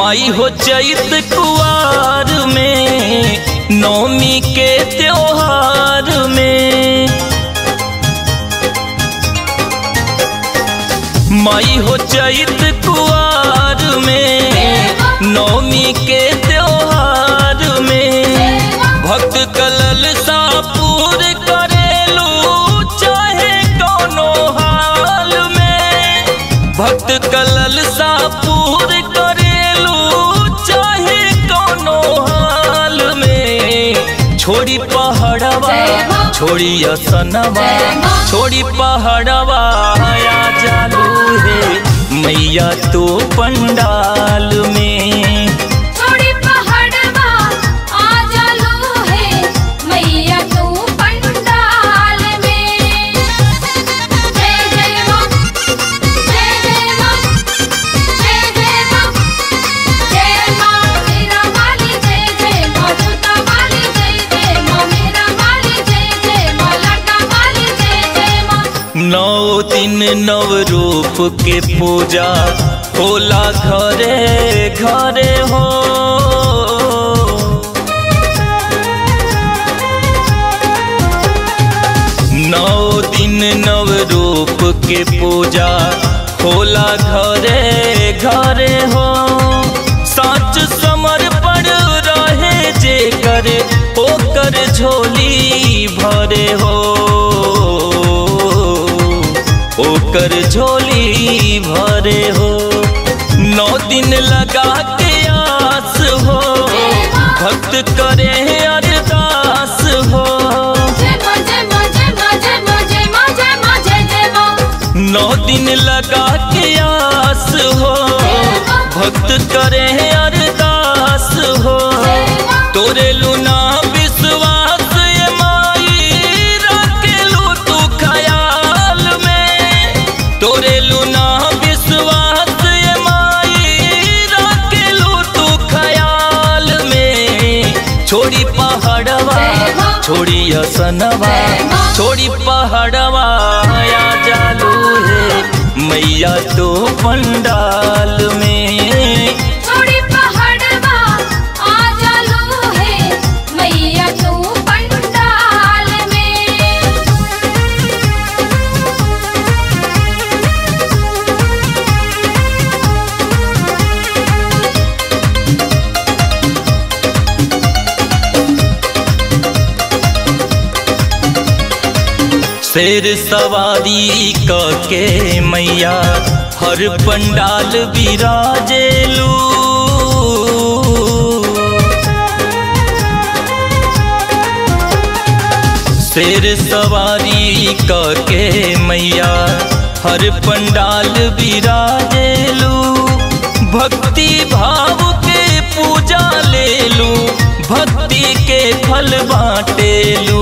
माई हो चैत कुआर में नौमी के त्योहार में माई हो चैत कुआर में नौमी के त्योहार में भक्त कलल सापूर करेलू चाहे कोनो हाल में भक्त कलल सापूर करेलू चाहे कोनो हाल में छोड़ी पहाड़वा छोड़ी असनवा छोड़ी पहाड़वा आया जालू है मैया तो पंडाल में छोड़ी पहाड़वा आ जालू है मैया तू पंडाल में जय जय मां जय जय मां जय जय मां जय मां मेरा वाली जय जय मां छोटा वाली जय जय मां मेरा वाली जय जय मां लाडा वाली जय जय मां नौ दिन नव रूप के पूजा होला घरे घरे हो नौ दिन नव रूप के पूजा होला घरे घरे हो सच समर्पण रहे जे करे ओकर झोली भरे हो ओकर झोली भरे हो नौ दिन लगा के आस हो भक्त करे अरदास हो जय मां जय मां जय मां जय मां जय मां जय मां जय जय मां नौ दिन लगा के आस हो भक्त करे अरदास हो तोरे लुना विश्वास ये माई रखेलू तू ख्याल में तोरे लुना विश्वास ये माई रखेलू तू ख्याल में छोड़ी पहाड़वा छोड़ी असनवा छोड़ी पहाड़वा आया जालू है मैया तो पंडाल में छोड़ी पहाड़वा आ जालू है मैया तू पंडाल में शेर सवारी क के मैया हर पंडाल बिराजेलू शेर सवारी क के मैया हर पंडाल बिराजेलू भक्ति भाव के पूजा लेलू भक्ति के फल बाटेलू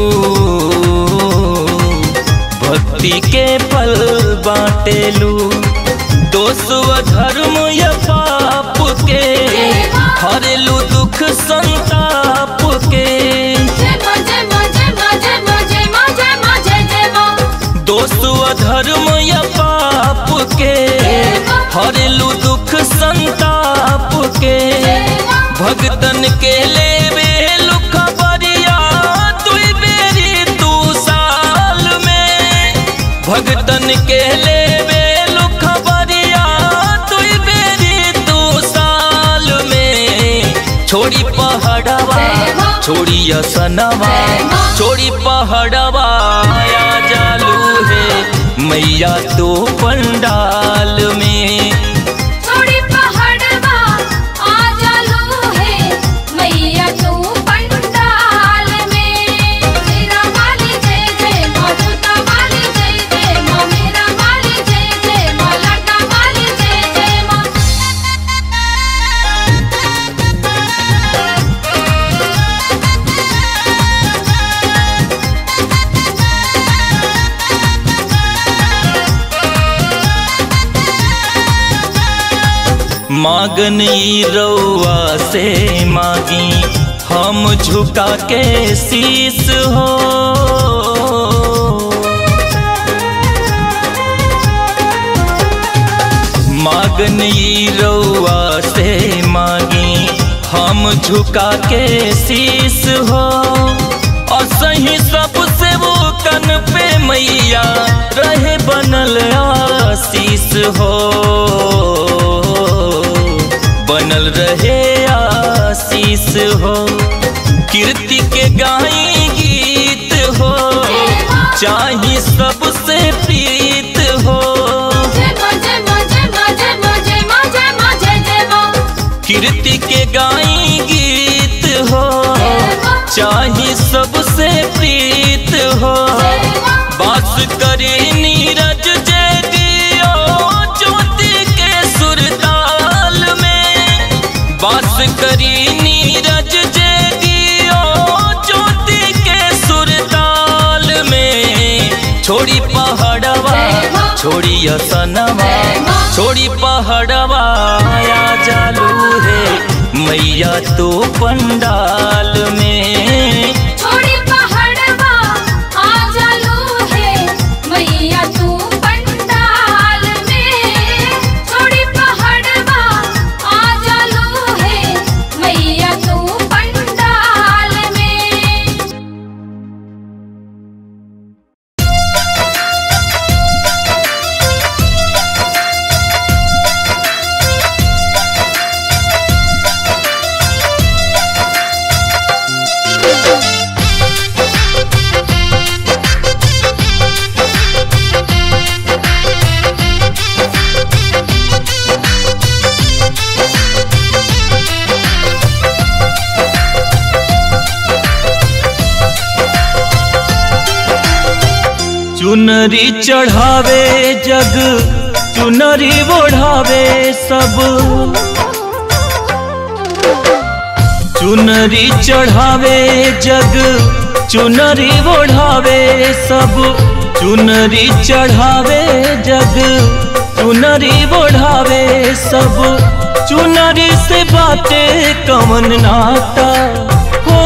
भक्ति के फल बाटेलू दोष व धर्म या पाप के हरेलू दुख संताप के जय मां जय मां जय मां जय मां जय मां जय मां जय जय मां दोष व धर्म या पाप के हरेलू दुख संताप के भगतन के लेवे लुख बरिया तुई बेरी तू साल में भगतन के लेवे लुख बरिया तुई बेरी तू साल में छोड़ी पहाड़वा छोड़ी असनवा छोड़ी पहाड़वा आया जालू है मैया तो पंडाल में छोड़ी पहाड़वा आ जालू है मैया तू पंडाल में मेरा वाली जय जय मां छोटा वाली जय जय मां मेरा वाली जय जय मां लाडा वाली जय जय मां मागन ई रउआ से मागी हम झुका के शीस हो माग आगन ई रउआ से मांगी हम झुका के शीस हो और सही सबसे वो कन पे मैया रहे बनल आशीष हो बनल रहे आशीष हो कीर्ति के गाई गीत हो चाही सबसे प्रीत हो जय मां जय मां जय मां जय मां जय मां जय मां जय जय मां कीर्ति के गाई गीत हो चाही सबसे प्रीत हो बास करे नीरज जय दियो ज्योति के सुरताल में बास करी नीरज जय दियो ज्योति के सुरताल में छोड़ी पहाड़वा छोड़ी असनवा छोड़ी पहाड़वा आया जालू है मैया तो पंडाल में छोड़ी पहाड़वा आ जालू है मैया तू पंडाल में छोड़ी पहाड़वा आ जालू है मैया तू पंडाल में चुनरी चढ़ावे जग चुनरी ओढ़ावे सब चुनरी चढ़ावे जग चुनरी ओढ़ावे सब चुनरी चढ़ावे जग चुनरी ओढ़ावे सब चुनरी से बातें कमन नाता हो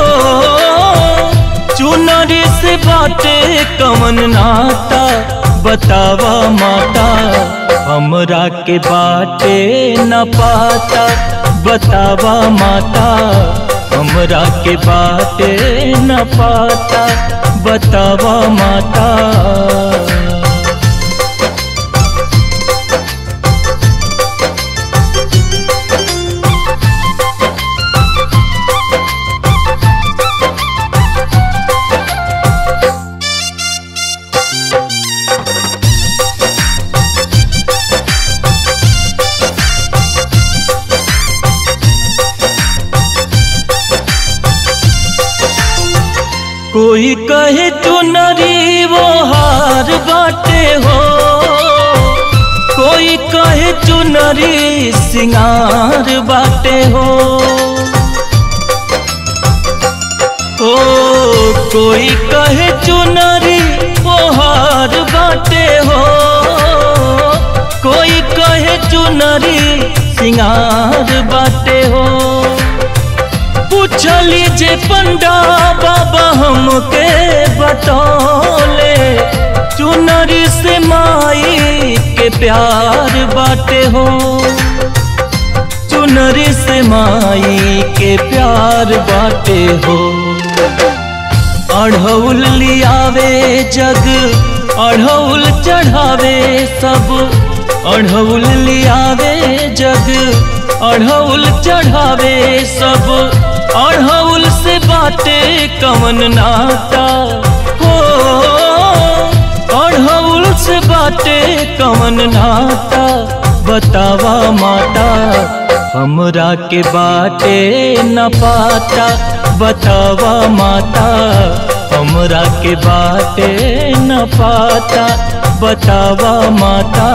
चुनरी से बातें कमन नाता बतावा माता हमरा के बाटे न पाता बतावा माता हमरा के बाटे न पाता बतावा माता कोई कहे चुनरी वो हार बाटे हो कोई कहे चुनरी सिंगार बाटे हो ओ कोई कहे चुनरी वो हार बाटे हो कोई कहे चुनरी सिंगार बाटे हो पूछली जे पंडा बाबा हमके बतौले चुनरी से माई के प्यार बाटे हो चुनरी से माई के प्यार बाटे हो अढ़ौल लियावे जग अढ़ौल चढ़ावे सब अढ़ौल लियावे जग अढ़ौल चढ़ावे सब अढ़ौल से बाटे कवन नाता हो अढ़ौल से बाटे कवन नाता बतावा माता हमरा के बाटे न पाता बतावा माता हमरा के बाटे न पाता बतावा माता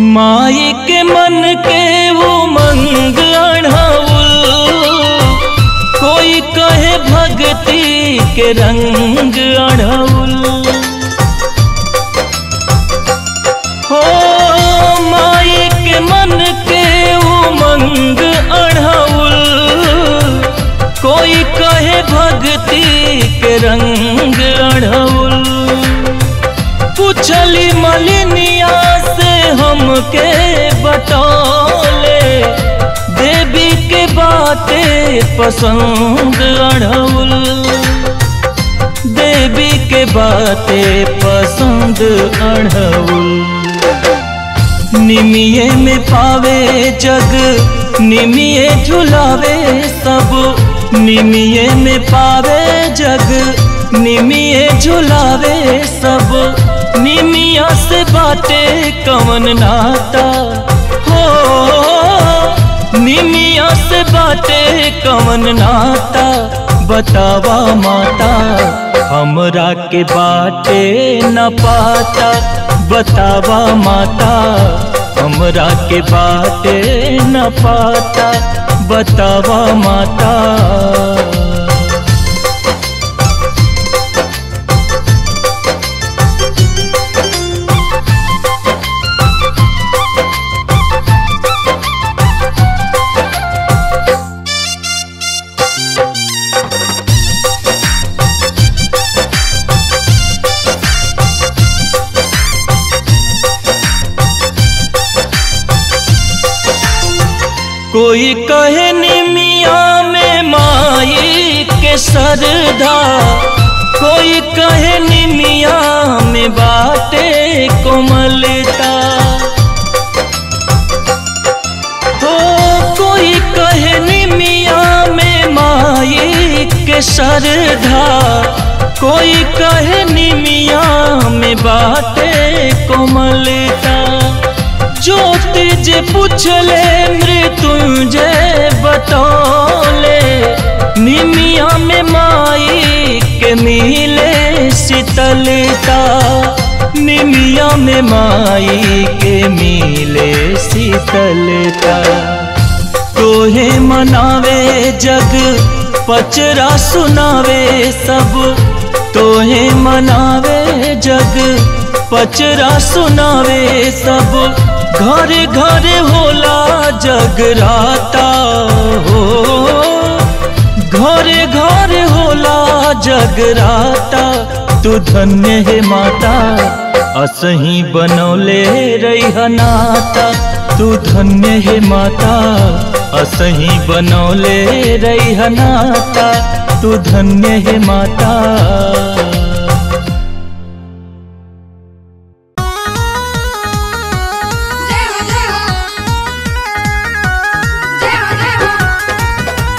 माई के मन के वो मंग अढ़ाउल कोई कहे भक्ति के रंग अढ़ाउल हो माई के मन के उमंग अढ़ाउल कोई कहे भक्ति के रंग अढ़ाउल पूछली मलिनिया से हमके बतौले देवी के बातें पसंद अढ़ौल देवी के बातें पसंद अढ़ौल निमिये में पावे जग निमिये झुलावे सब निमिये में पावे जग निमिये झुलावे सब निमिया से बाटे कवन नाता हो निमिया से बाटे कवन नाता बतावा माता हमरा के बाटे न पाता बतावा माता हमरा के बाटे न पाता बतावा माता कोई कहे निमिया में माई के सरदा कोई कहे निमिया में बाटे कोमलता हो कोई कहे निमिया में माई के सरधा कोई कहे निमिया में बाटे कोमलता ज्योति जे पूछले मृत्युंजय बतौले निमिया में माई के मिले शीतलता निमिया में माई के मिले शीतलता तोहे मनावे जग पचरा सुनावे सब तोहे मनावे जग पचरा सुनावे सब घरे घरे होला जगराता हो घरे घरे होला जगराता तू धन्य है माता असही बनौले रही नाता तू धन्य है माता असही बनौले रही नाता तू धन्य है माता जय हो जय हो जय हो जय हो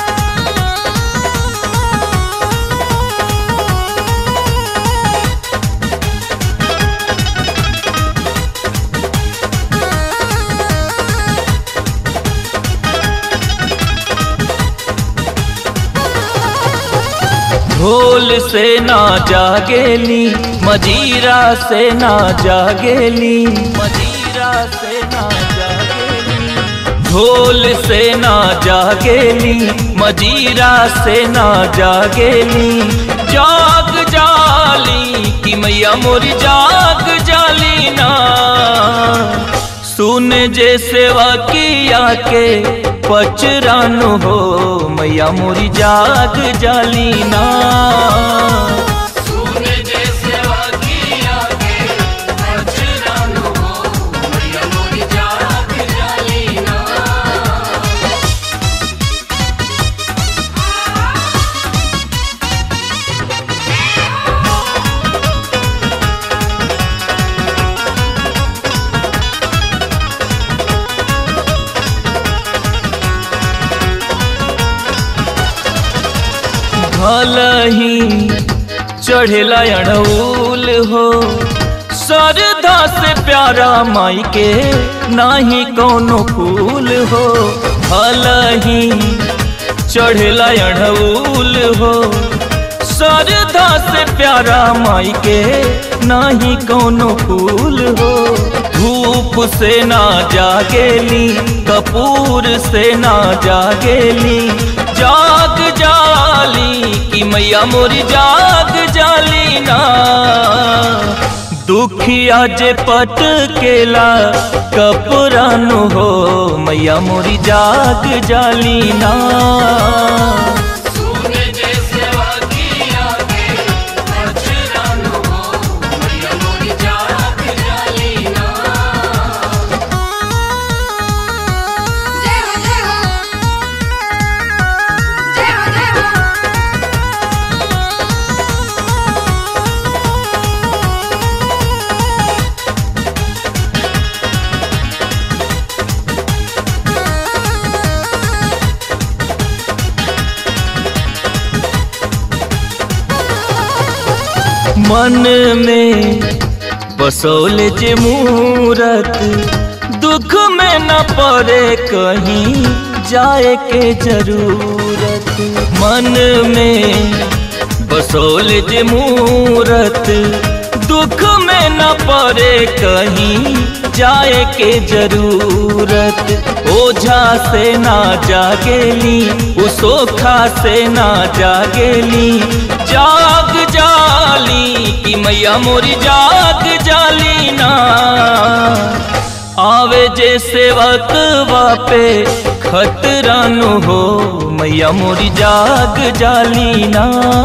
ढोल से ना जागेली मजीरा से ना जागेली मजीरा से ना जागेली ढोल से ना जागेली मजीरा से ना जागेली जाग जाली कि मैया मोर जाग जाली ना सुन जे सेवा किया के पचरानु हो मैया मोरी जाग जाली ना भलही चढ़ेला अड़ौल हो सरधा से प्यारा माई के नाही कोनो फूल हो भलही चढ़ेला अड़ौल हो सरधा से प्यारा माई के नाही कोनो फूल हो धूप से ना जागेली कपूर से ना जागेली जाग जाली कि मैया मोरी जाग जाली ना दुखिया जे पट केला कपुरानु हो मैया मोरी जाग जाली ना जय हो जय हो जय हो जय हो मन में बसौल जे मूरत दुख में न पड़े कहीं जाए के जरूरत मन में बसौल जे मूरत दुख में न पड़े कहीं जाए के जरूरत ओझा से ना जागेली उसोखा से ना जागेली जाग जाली कि मैया मोरी जाग जाली ना आवे जे सेवक वापे खतरानु हो मैया मोरी जाग जाली ना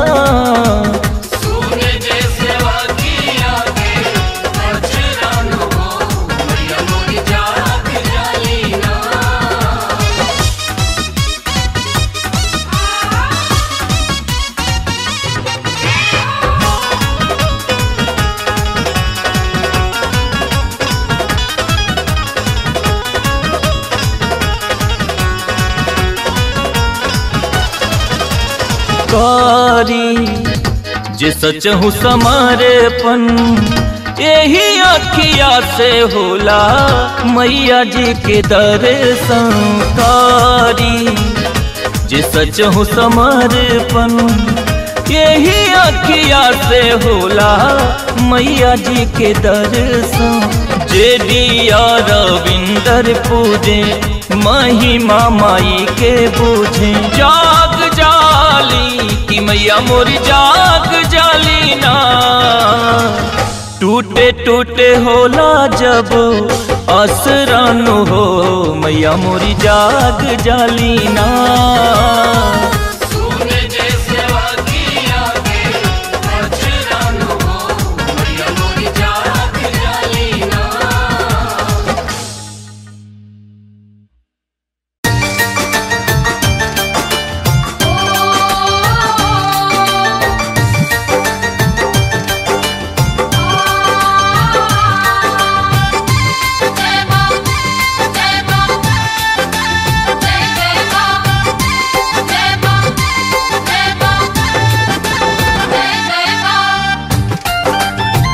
कारी जे सच हूँ समर्पण यही अखिया से होला मैया जी के दर्शन कारी जे सच हूँ समर्पण यही अखिया से होला मैया जी के दर्शन जे दिया रविंदर पूजे महिमा माई के बूझे जाग जाली कि मैया मोरी जाग जाली ना टूटे टूटे होला जब असरानु हो मैया मोरी जाग जाली ना जय मां जय मां जय जय मां जय मां जय मां जय जय मां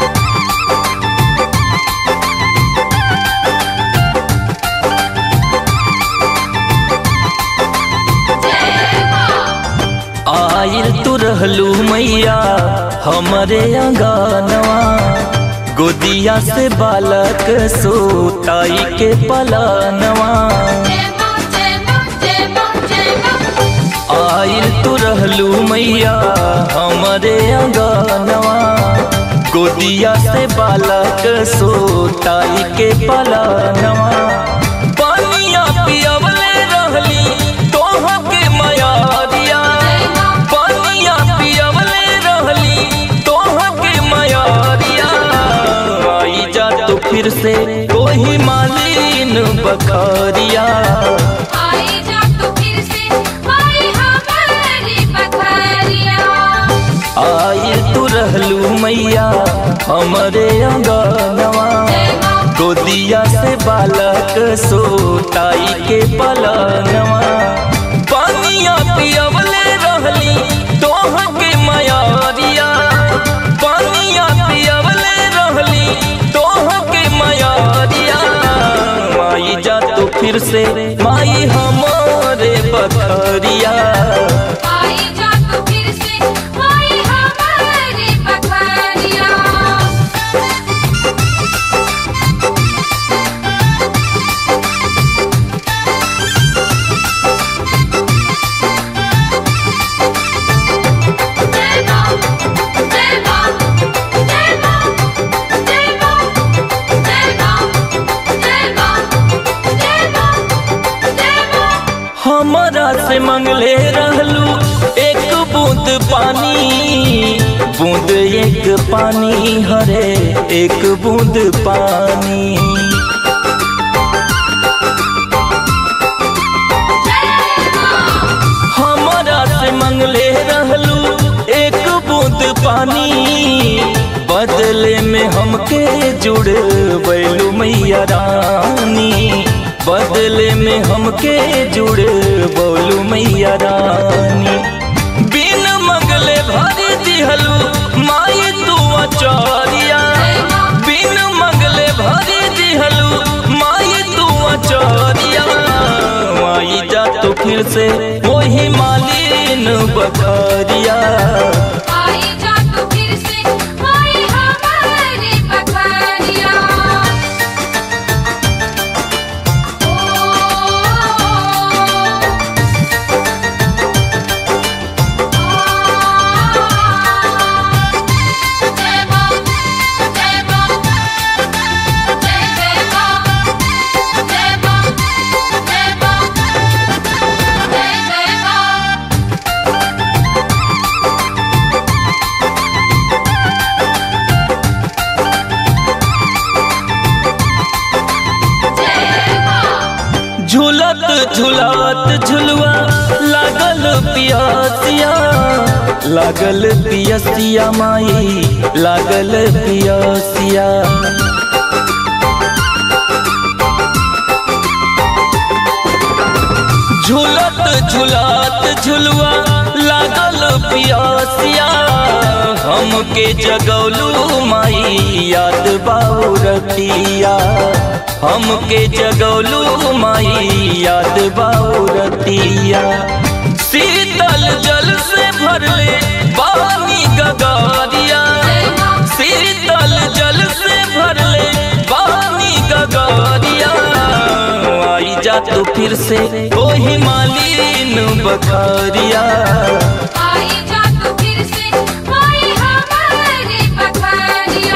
जय मां आयल तू रहलू मैया हमरे अंगनवा गोदिया से बालक सोताई के पलानवा जय मां जय मां जय मां जय मां आयल तू रहलू मैया हमरे अंगनवा गोदिया से बालक सोताई के पलानवा पानिया पियवले रहली तोह के मयारिया पानिया पियवले रहली तोह के मयारिया आई जा तो फिर से कोई मालिन बखरिया आई जा तू फिर से आई हमारी पथरिया आए तू रहलू मैया हमरे अंगनवा जय मां गोदिया से बालक सोताई के पलनवा पानिया पियवले रहली तोह के मयारिया पानिया पियवले रहली तोह के मयारिया माई जा तू फिर से माई हमारे बखरिया आई जा तू फिर से आई हमारी पथरिया हमरा से मंगले रहलू एक बूंद पानी बूंद एक पानी हरे एक बूंद पानी हमरा से मंगले रहलू एक बूंद पानी बदले में हमके जुड़ बैलू मैया रानी बदले में हमके जुड़ बोलू मैया रानी बिन मंगले भरी दिहलू माई तू अचारिया बिन मंगले भरी दिहलू माई तू अचारिया माई जा तो फिर से वही मालिन बखरिया आई जा तू फिर से आई हमारी पखरिया जय मां जय मां जय जय मां जय मां जय मां जय जय मां जय मां झूलत झूलत झुलवा लागल पियासिया लागल पियसिया माई लागल पियसिया झूलत झूलत झुलवा लागल पियासिया हमके जगौलू माई याद बाऊ रतिया हमके जगौलू माई याद बाऊ रतिया शीतल जल से भरले पानी गगारिया शीतल जल से भरले पानी गगारिया आई जा तू फिर से वही मालिन बखारिया आई जा तू फिर से आई हमारी पखरिया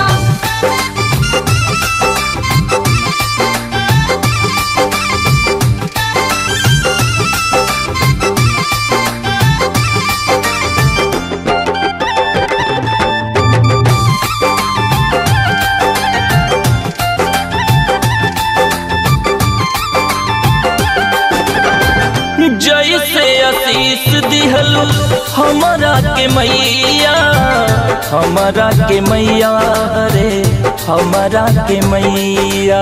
जैसे आशीष दिहलू हमारा के मैया हमारा के मैया रे हमारा के मैया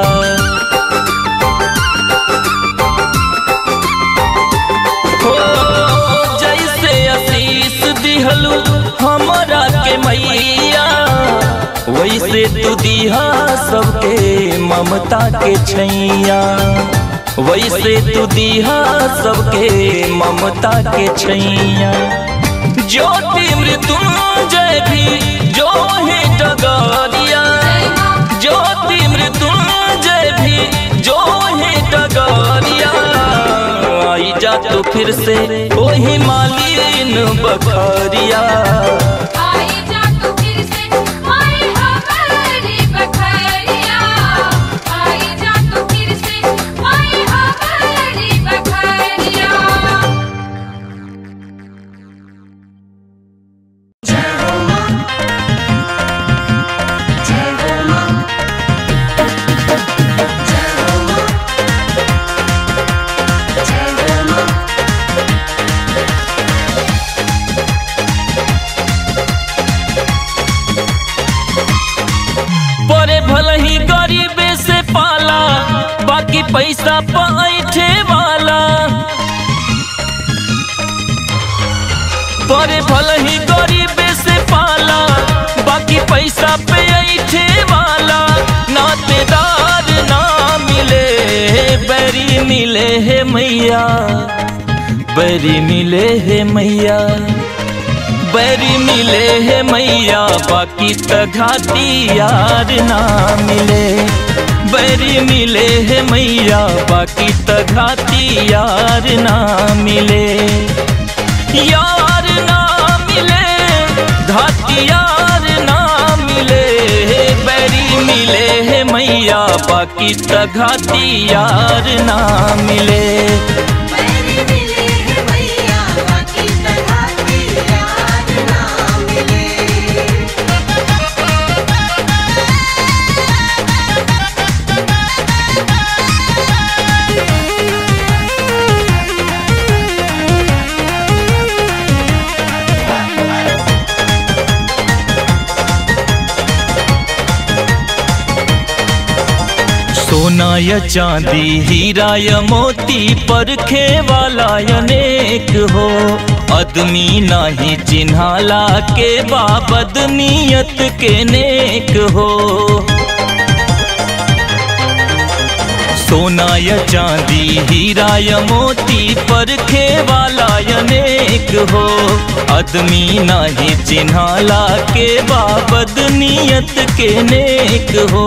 हो जैसे आशीष दिहलू हमारा के मैया वैसे तू दिहा सबके ममता के छैया वैसे तू दिहा सबके ममता के छैया ज्योति मृत्युंजय भी जो है डगारिया ज्योति मृत्युंजय भी जो है डगारिया आई जा तो फिर से वही मालिन बखरिया आई जा तू फिर से आई हमारी पखरिया आई जा तू फिर से आई हमारी पखरिया बड़े भले ही गरीबे से पाला बाकी पैसा पैठे वाला बड़े भले ही गरीबे से पाला बाकी पैसा पे ऐठे वाला नातेदार ना मिले बैरी मिले है मैया बैरी मिले है मैया बैरी मिले है मैया बाकी त घाटी यार ना मिले बैरी मिले है मैया बाकी त घाटी यार ना मिले यार ना मिले घाटी यार ना मिले बैरी मिले है मैया बाकी त घाटी यार ना मिले मेरी सोना या चांदी हीरा या मोती परखे वाला अनेक हो आदमी नाही चिन्हाला के बाबद नियत के नेक हो सोना या चांदी हीरा या मोती परखे वाला अनेक हो आदमी नाही चिन्हाला के बाबद नियत के नेक हो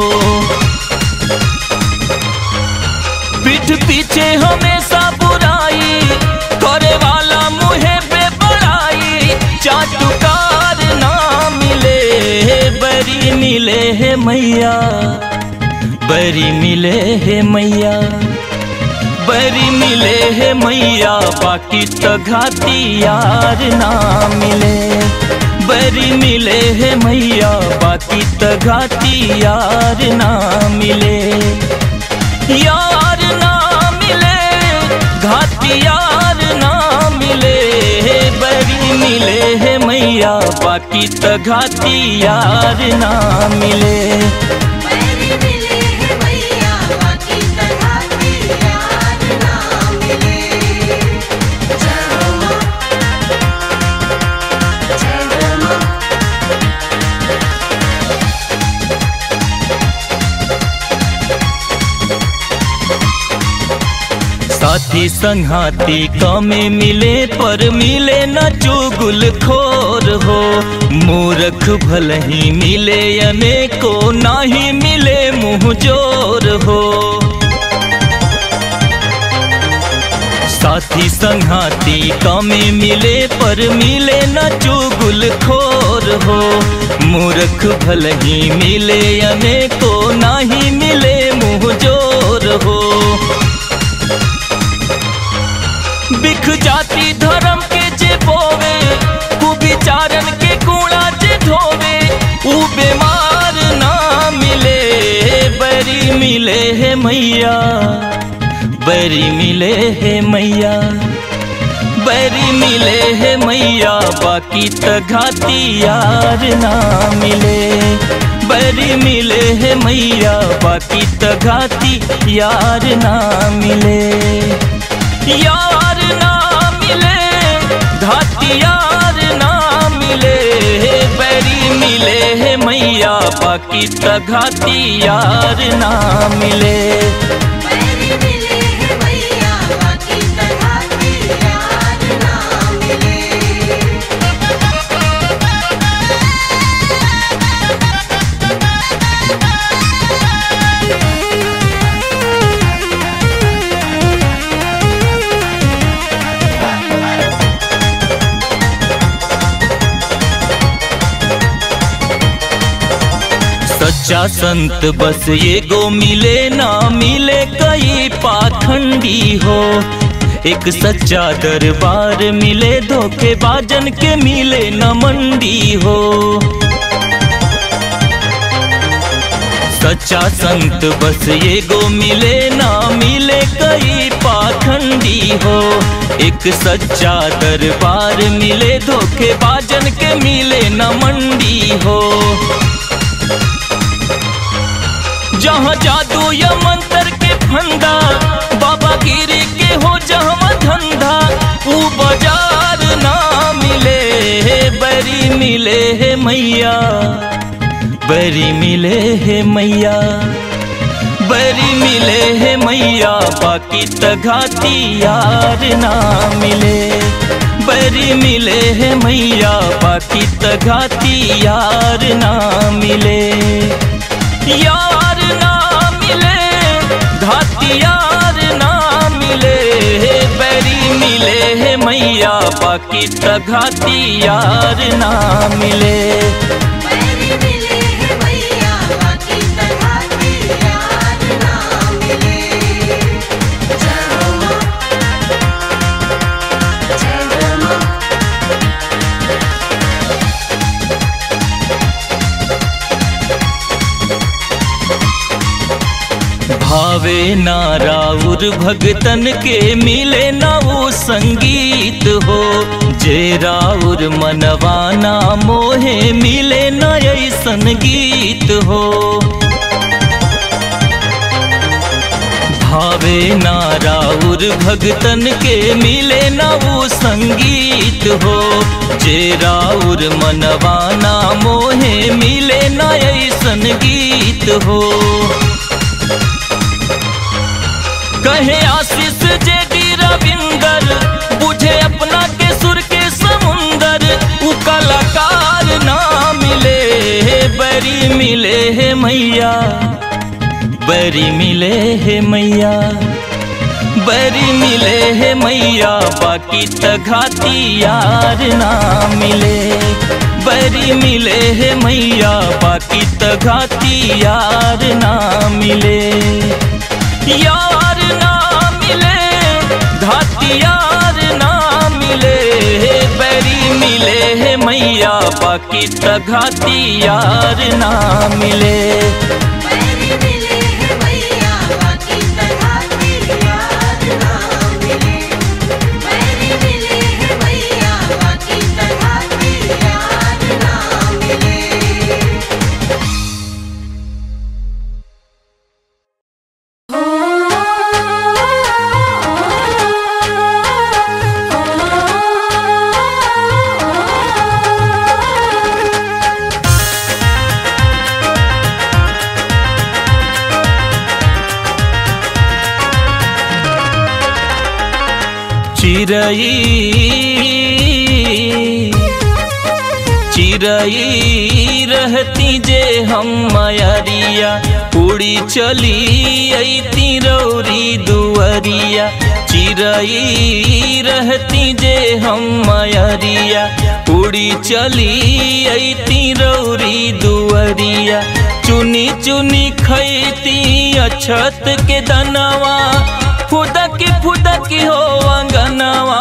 पीठ पीछे हमेशा बुराई करे वाला मुहे पे बड़ाई चाटुकार ना मिले बरी मिले है मैया बरी मिले है मैया बरी मिले है मैया बाकी तो घाती यार ना मिले बरी मिले है मैया बाकी तो घाती यार ना मिले यार ना मिले घाटी यार ना मिले बड़ी मिले है मैया बाकी तो घाटी यार ना मिले मेरी मिले है मैया बाकी तरह की यार ना मिले जय हो माँ जय हो माँ साथी संघाती कमे मिले पर मिले न चुगुल खोर हो मूर्ख भल ही मिले अनेको नाही मिले मुँह जोर हो साथी संघाती कमे मिले पर मिले न चुगुल खोर हो मूर्ख भल ही मिले अनेको नाही मिले मुँह जोर हो बिख जाति धर्म के जे बोवे कुविचारन के कूड़ा जे धोवे ऊ बीमार ना मिले बरी मिले है मैया बरी मिले है मैया बरी मिले है मैया बाकी तो घाती यार ना मिले बरी मिले है मैया बाकी तो घाती यार ना मिले यार ना मिले घाटी यार ना मिले बरी मिले है मैया बाकी तो घाटी यार ना मिले मेरी मिले है मैया बाकी तरह की यार ना मिले सच्चा संत बस ये गो मिले ना मिले कई पाखंडी हो एक सच्चा दरबार मिले धोखेबाजन के मिले न मंडी हो सच्चा संत बस ये गो मिले ना मिले कई पाखंडी हो एक सच्चा दरबार मिले धोखेबाजन के मिले न मंडी हो जहाँ जादू या मंत्र के फंदा बाबा गिरी के हो जहाँ धंधा ऊ बाजार ना मिले बरी मिले है मैया बरी मिले है मैया बरी मिले है मैया बाकी तो घाटी यार ना मिले बरी मिले है मैया बाकी तो घाटी यार ना मिले यार ना मिले घाटी यार ना मिले बरी मिले है मैया बाकी तो घाटी यार ना मिले मेरी मिले है मैया बाकी तरह की यार ना मिले जय हो माँ जय हो माँ भावे ना राउर भगतन के मिले ना वो संगीत हो जे राउर मनवाना मोहे मिले न ऐसन गीत हो गौले ना राउर भगतन के मिले ना वो संगीत हो जे राउर मनवाना मोहे मिले ना ऐसन गीत हो कहे आशीष जे डी रविंदर बुझे अपना के सुर के समुंदर उ कलाकार ना मिले बरी मिले है मैया बरी मिले है मैया बरी मिले है मैया बाकी तघाती यार ना मिले बरी मिले है मैया बाकी तघाती यार ना मिले यार ना मिले घाती यार ना मिले बरी मिले है मैया बाकी तघाती यार ना मिले मेरी मिले है मैया बाकी तरह की याद ना मिले मेरी मिले है मैया बाकी तरह की याद ना मिले चिरई चिरई रहती जे हम मयरिया उड़ी चली अती रौरी दुअरिया चिरई रहती जे हम मयरिया उड़ी चली अती रौरी दुअरिया चुनी चुनी खैती अछत के दनवा फुदकी फुदकी हो अंगनवा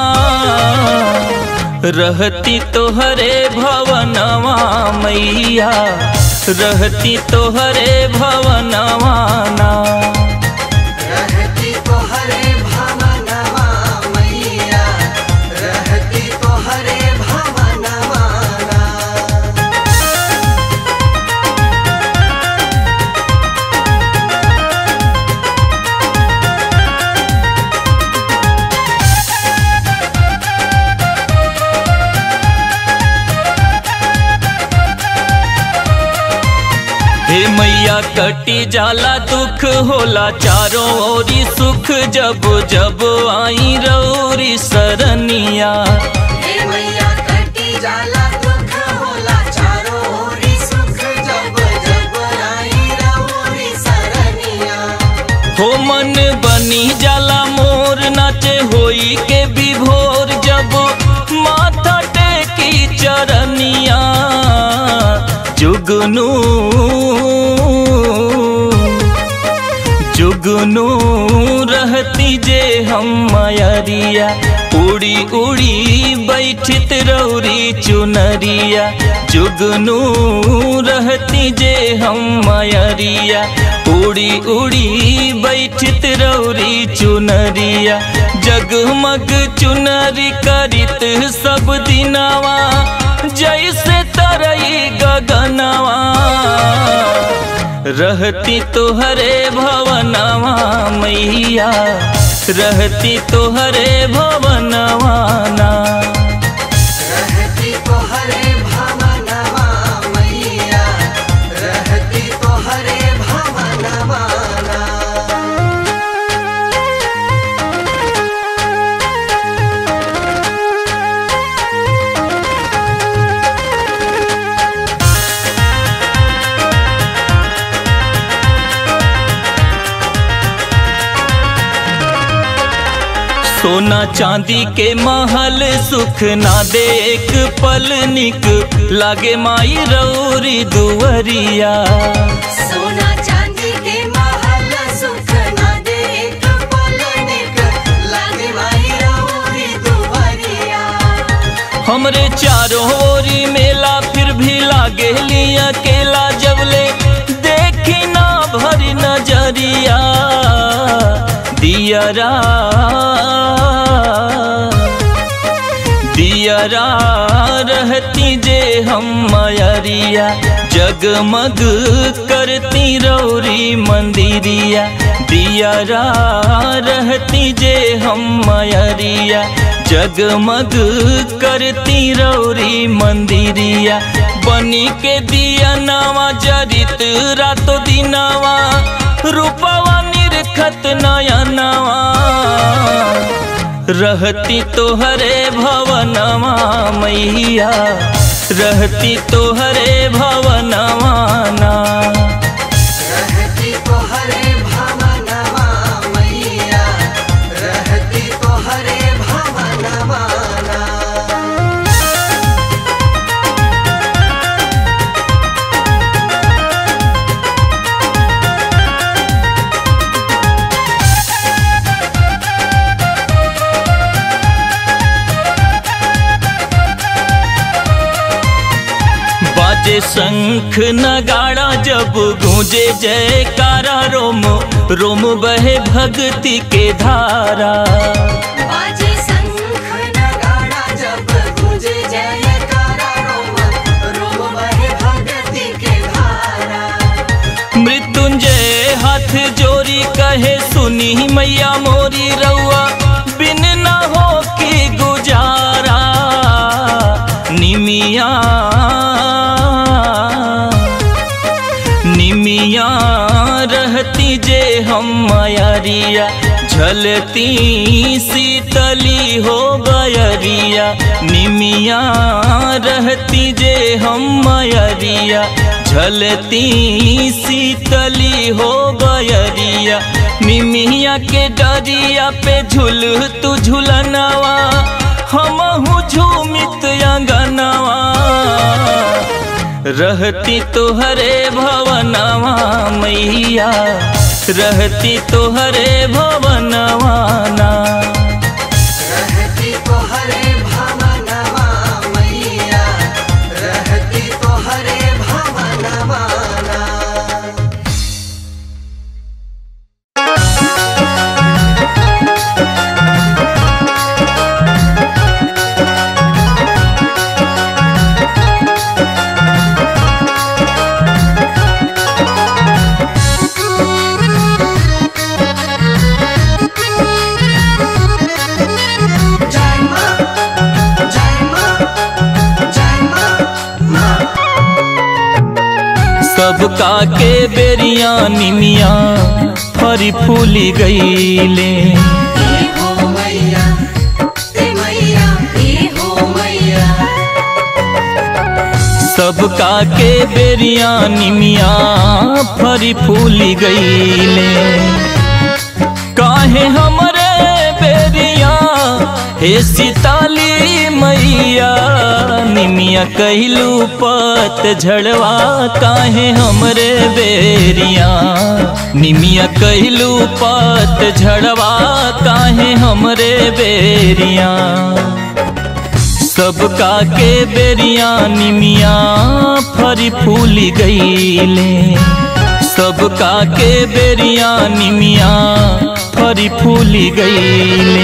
रहती तोहरे भवनवा मैया रहती तोहरे भवनवा ना रहती तो हरे भवनवा मैया रहती तो हरे भवनवा हे मैया कटी जाला दुख होला चारों ओरी सुख जब जब आई रौरी सरनिया हे मैया कटी जाला दुख होला चारों ओरी सुख जब जब आई रउरी सरनिया हो मन बनी जाला मोर नाचे होई के विभोर जब माथा टेकी चरनिया जुगनू जुगनू रहती जे हम मयरिया उड़ी उड़ी बैठित रौरी चुनरिया जुगनू रहती जे हम मयरिया उड़ी उड़ी बैठित रौरी चुनरिया जगमग चुनरी करित सब दिनवा जैसे तरई गगनवा रहती तोहरे भवनवा मैया रहती तोहरे भवनवा ना रहती तो हरे भवनवा मैया रहती तो हरे भवनवा सोना चांदी के महल सुख ना दे एक पल निक लागे माई रौरी दुवरिया सोना चांदी के महल सुख न दे एक पल निक लागे माई रउरी दुवरिया हमरे चारों ओरी मेला फिर भी लागे लिया अकेला जबले देखी ना भरी नजरिया दियरा दियरा रहती जे हम मयरिया जगमग करती रौरी मंदिरिया दियरा रहती जे हम मयरिया जगमग करती रौरी मंदिरिया बनी के दिया नवा जरित रातो दिनवा रूपवा निरखत नया नवा रहती तोहरे भवनवा मैया रहती तोहरे भवनवा ना रहती तो हरे भवनवा मैया रहती तो हरे भवनवा ना बाजे शंख नगाड़ा जब गूंजे जयकारा रोम रोम बहे भक्ति के धारा बाजे शंख नगाड़ा जब गूंजे जयकारा रोम रोम बहे भक्ति के धारा मृत्युंजय हाथ जोड़ी कहे सुनी मैया मोरी रउआ बिन न हो की गुजारा निमिया निमिया रहती जे हम मयरिया झलती शीतली हो बयरिया निमिया रहती जे हम मयरिया झलती शीतली हो बयरिया निमिया के डरिया पे झूल तू झूलनवा हमहू झूमित अंगनवा रहती तोहरे भवनवा मैया रहती तोहरे भवनवा ना रहती तो हरे भवनवा मैया रहती तो हरे भवनवा ना जय मां जय मां जय मां मां सबका के बेरिया निमिया फरी फूली गईले ए हो मैया ए मैया ए हो मैया सबका के बेरिया निमिया फरी फूली गईले काहे हमरे बेरिया हे सीताली मैया निमिया कहलू पत झड़वा काहे हमरे बेरिया निमिया कहलू पत झड़वा काहे हमरे बेरिया सबका के बेरिया निमिया फरी फूली गईले सबका के बेरिया निमिया फरी फूली गईले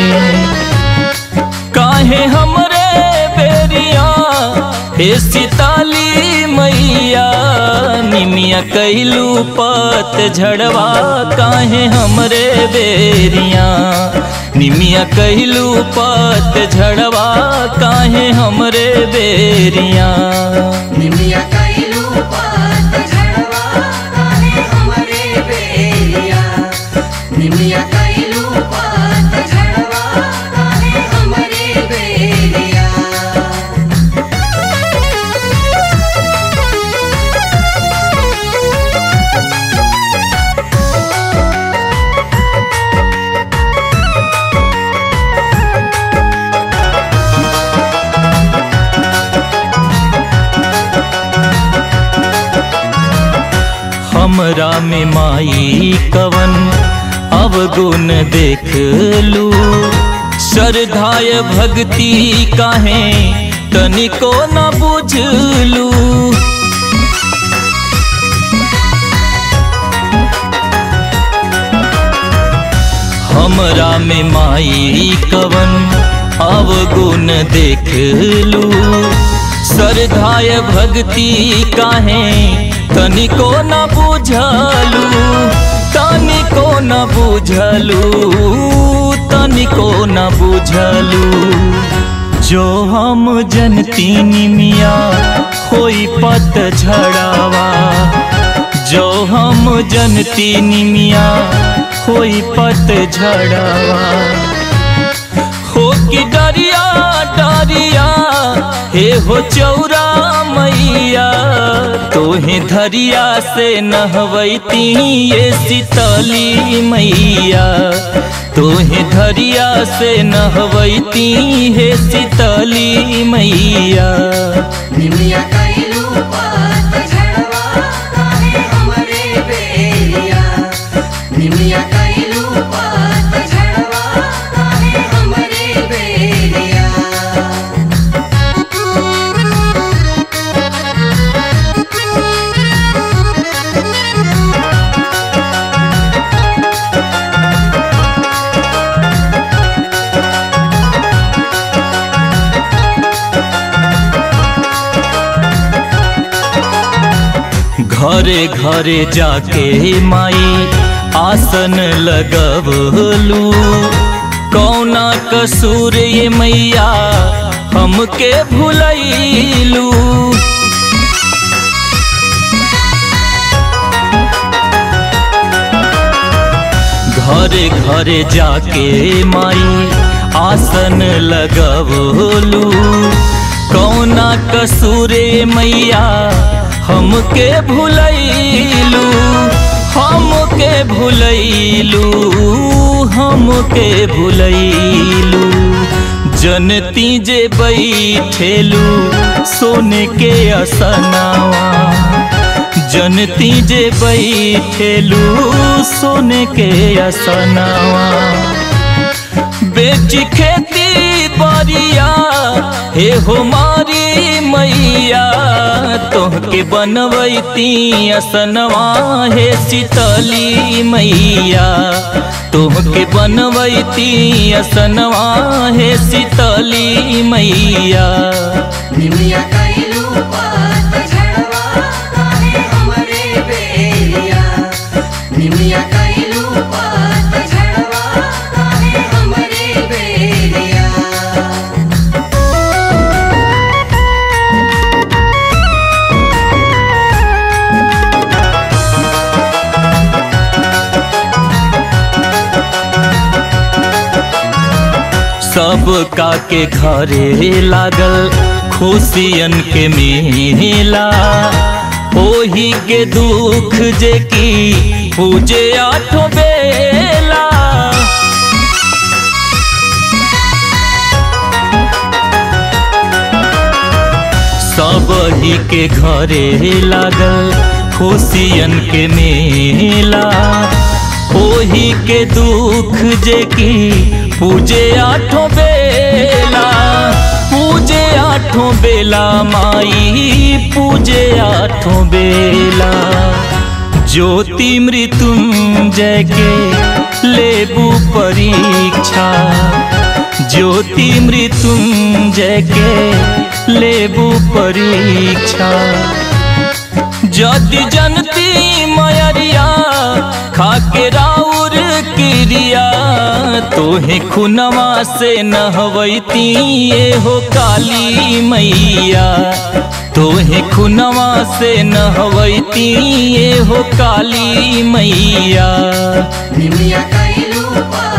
काहे हमरे बेरिया हे सीताली मैया निमिया कैलू पत झड़वा काहे हमरे बेरिया निमिया कहलू पत झड़वा काहे हमरे बेरिया निमिया कैलू पात झड़वा काहे हमरे बेरिया निमिया कैलू पात झड़वा काहे हमरे बेरिया हमरा में माई कवन अवगुण देख लू श्रद्धाय भक्ति काहे तनिको न बुझलू हमरा में माई कवन अवगुण देख लू श्रद्धाय भक्ति काहे तनिको न बुझलू तनिको न बुझलू तनिको न बुझलू जो हम जनती निमिया होई पत झड़ावा जो हम जनती निमिया होई पत झड़ावा हो कि डरिया डरिया हे हो चौरा मैया तोहे धरिया से नहवैती ये शीतली मैया तोहे धरिया से नहवैती हे शीतली मैया निमिया कैलू पात झड़वा काहे हमरे बेरिया निमिया कैलू पात झड़वा काहे हमरे बेरिया घरे घरे जाके माई आसन लगवलू कौना कसूर ये मैया हमके भुलैलू घरे घरे जाके माई आसन लगवलू कौना कसूरे मैया हमके भुलैलू हमके भुलैलू हमके भुलैलू जनती जे बैठेलू सोने के असनावा जनती जे बैठेलू सोने के असनावा बेच खेती बरिया हे हो मारी मैया तोहके बनवैती असनवा हे शीतली मैया तोहके बनवैती असनवा हे शीतली मैया निमिया कैलू पात झड़वा काहे हमरे बेरिया निमिया कैलू पात झड़वा काहे हमरे बेरिया सब का के घरे लागल खुशियन के मेला ओही के दुख जे की पूजे आठो बेला सब ही के घरे लागल खुशियन के मेला ओही के दुख जे की पूजे आठों बेला पूजे आठों बेला माई पूजे आठों बेला ज्योति मृत्युंजय के लेबू परीक्षा ज्योति मृत्युंजय के लेबू परीक्षा जदि जनती मयरिया खाके राउर क्रिया तोहे खुनवा से नहवैती ये हो काली मैया तोहे खुनवा से नहवैती ये हो काली मैया निमिया कैलू पात